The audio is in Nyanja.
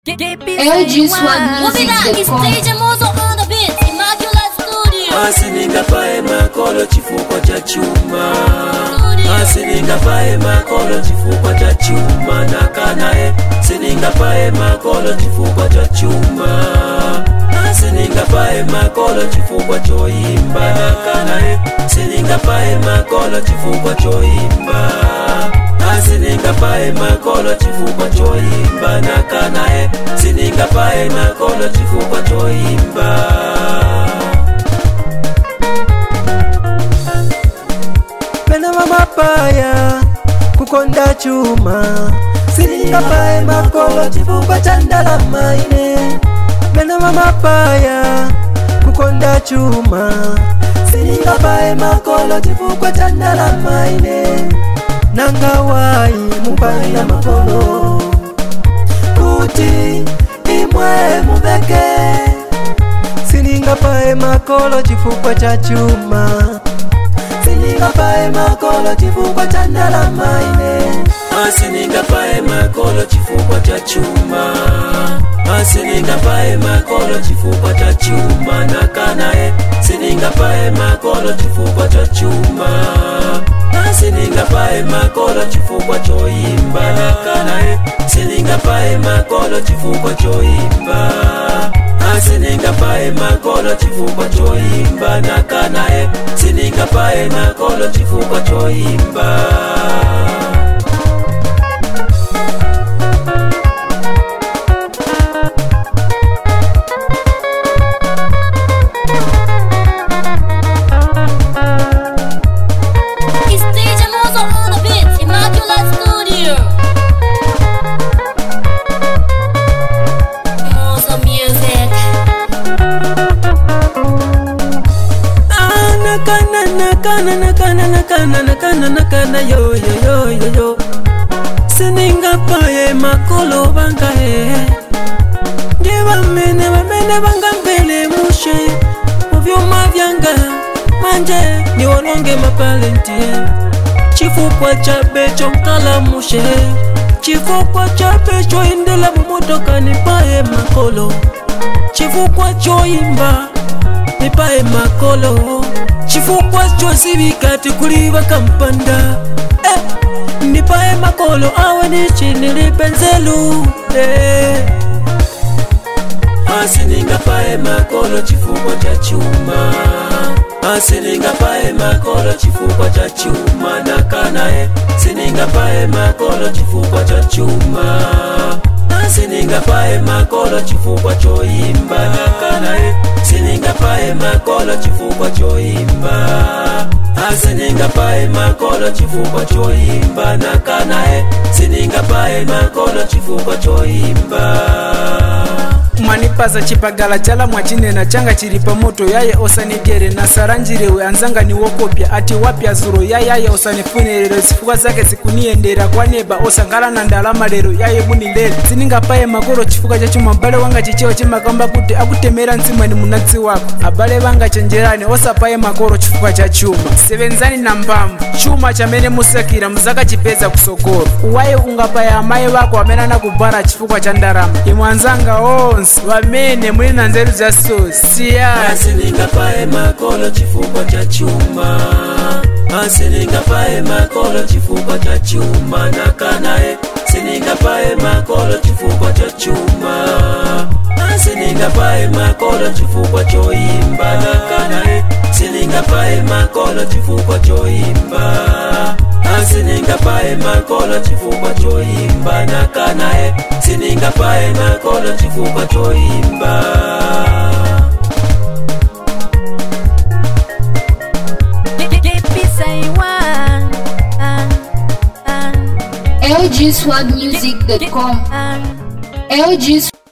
LG Swag Moving on, it's Music.com. stage Mozo on the beat, Immaculate Studio. asininga pae makolo chifukwa cha chuma Studio. asininga pae makolo chifukwa cha chuma nakanae sininga pae makolo chifukwa cha chuma asininga pae makolo chifukwa choimba nakanae sininga pae makolo chifukwa choimba asininga pae makolo chifukwa choimba nakanae sininga pae makolo chifukwa choimba pena mamapaya kukonda chuma silingapae makolo chifukwa cha ndalama ine pena mamapaya kukonda chuma silingapae makolo chifukwa cha ndalama ine nangawai mupaila makolo kuti imwe muveke silingapae makolo chifukwa cha chuma silingapae makolo chifukwa cha ndalama ine asiningapae makolo chifukwa cha chuma asiningapae makolo chifukwa cha chuma nakanae siningapae makolo chifukwa cha chuma asiningapae makolo chifukwa choimba nakanae siningapae makolo chifukwa choimba asiningapae makolo chifukwa choimba nakanae siningapae makolo chifukwa choimba It's stage Mozo on the beat, Immaculate Studio. Mozo Music. Ah, nakana nakana nakana nakana nakana nakana yo yo yo yo yo siningapae makolo bangae nje bamene bamene banga mbele mushe muvyuma vyanga manje niwolonge mapalentie chifukwa cha becho nkala mushe chifukwa cha becho indela mumotoka nipae makolo chifukwa choimba nipae makolo chifukwa chosibikati kuliva kampanda eh, nipae makolo awe nichinilipenzelu eh. asiningapae makolo chifukwa cha chuma asiningapae makolo chifukwa cha chuma nakanae siningapae makolo chifukwa cha chuma asiningapae makolo chifukwa choimba nakanae siningapae makolo chifukwa choimba asiningapae makolo chifukwa choimba nakanae siningapae makolo chifukwa choimba mwanipaza chipagala chala mwachinena changa chili pamoto yaye osanigere nasaranjirewe anzanga niwokopya ati wapya zuro yayaye osanifunirero zifukwa zake zikuniyendera kwaneba osangala na ndalama lero yaye bunilele siningapaye makolo chifukwa chachuma abale wanga chichewa chimakamba kuti akutemera mtsimweni munatsi wako abale vanga chenjerani osapaye makolo chifukwa cha chuma sevenzani na mphamvu chuma chamene musakira muzakachipeza kusogolo uwaye ungapaya amayi vako amene anakubhara chifukwa cha ndalama imwe anzanga onse vamene muli na nzeru za so siyani asiningapae makolo chifukwa cha chuma asiningapae makolo chifukwa cha chuma nakanae siningapae makolo chifukwa cha chuma asiningapae makolo chifukwa choimba nakanae siningapae makolo chifukwa choimba asiningapae makolo chifukwa choimba nakanae siningapae makolo chifukwa choimba LG Swag Music.com. LG